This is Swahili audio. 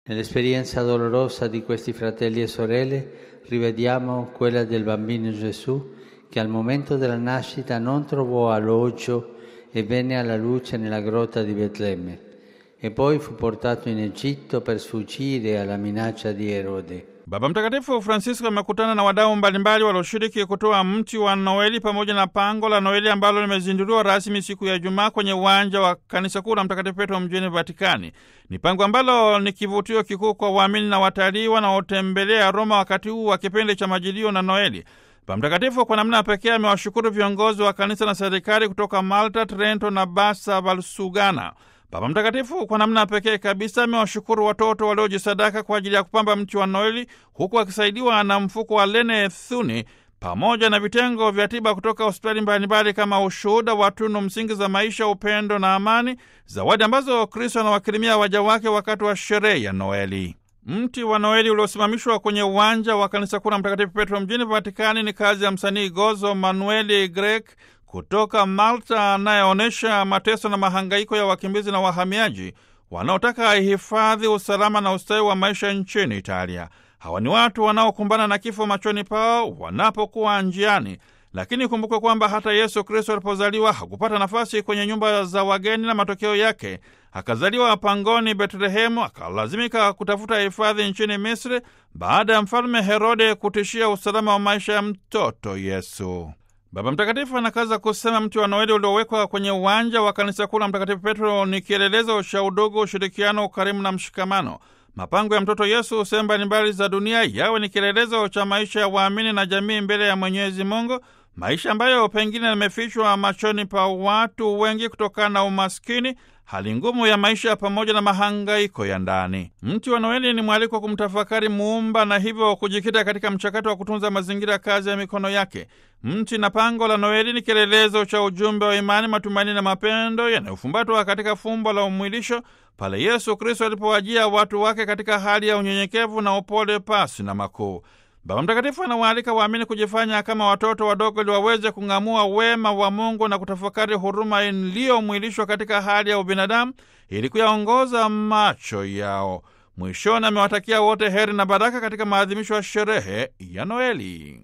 Nell'esperienza dolorosa di questi fratelli e sorelle rivediamo quella del bambino Gesù che al momento della nascita non trovò alloggio e venne alla luce nella grotta di Betlemme e poi fu portato in Egitto per sfuggire alla minaccia di Erode. Baba Mtakatifu Francisco amekutana na wadau mbalimbali walioshiriki kutoa mti wa Noeli pamoja na pango la Noeli ambalo limezinduliwa rasmi siku ya Jumaa kwenye uwanja wa kanisa kuu la Mtakatifu Petro mjini Vatikani. Ni pango ambalo ni kivutio kikuu kwa waamini na watalii wanaotembelea Roma wakati huu wa kipindi cha Majilio na Noeli. Baba Mtakatifu kwa namna pekee amewashukuru viongozi wa kanisa na serikali kutoka Malta, Trento na Bassa Valsugana. Baba Mtakatifu kwa namna pekee kabisa amewashukuru watoto waliojisadaka kwa ajili ya kupamba mti wa Noeli, huku akisaidiwa na mfuko wa Lene Thuni pamoja na vitengo vya tiba kutoka hospitali mbalimbali kama ushuhuda wa tunu msingi za maisha, upendo na amani, zawadi ambazo Kristo anawakirimia waja wake wakati wa sherehe ya Noeli. Mti wa Noeli uliosimamishwa kwenye uwanja wa kanisa kuu la Mtakatifu Petro mjini Vatikani ni kazi ya msanii Gozo Manueli Grek kutoka Malta anayeonyesha mateso na mahangaiko ya wakimbizi na wahamiaji wanaotaka hifadhi, usalama na ustawi wa maisha nchini Italia. Hawa ni watu wanaokumbana na kifo machoni pao wanapokuwa njiani, lakini kumbukwe kwamba hata Yesu Kristo alipozaliwa hakupata nafasi kwenye nyumba za wageni, na matokeo yake akazaliwa pangoni Betlehemu, akalazimika kutafuta hifadhi nchini Misri baada ya mfalme Herode kutishia usalama wa maisha ya mtoto Yesu. Baba Mtakatifu anakaza kusema mti wa Noeli uliowekwa kwenye uwanja wa kanisa kuu la Mtakatifu Petro ni kielelezo cha udugu, ushirikiano, ukarimu na mshikamano. Mapango ya mtoto Yesu sehemu mbalimbali za dunia yawe ni kielelezo cha maisha ya waamini na jamii mbele ya Mwenyezi Mungu, maisha ambayo pengine yamefichwa machoni pa watu wengi kutokana na umaskini, hali ngumu ya maisha pamoja na mahangaiko ya ndani. Mti wa Noeli ni mwaliko wa kumtafakari Muumba na hivyo kujikita katika mchakato wa kutunza mazingira, kazi ya mikono yake. Mti na pango la Noeli ni kielelezo cha ujumbe wa imani, matumaini na mapendo yanayofumbatwa katika fumbo la umwilisho pale Yesu Kristo alipowajia watu wake katika hali ya unyenyekevu na upole pasi na makuu. Baba Mtakatifu anawaalika waamini kujifanya kama watoto wadogo ili waweze kung'amua wema wa Mungu na kutafakari huruma iliyomwilishwa katika hali ya ubinadamu ili kuyaongoza macho yao. Mwishoni amewatakia wote heri na baraka katika maadhimisho ya sherehe ya Noeli.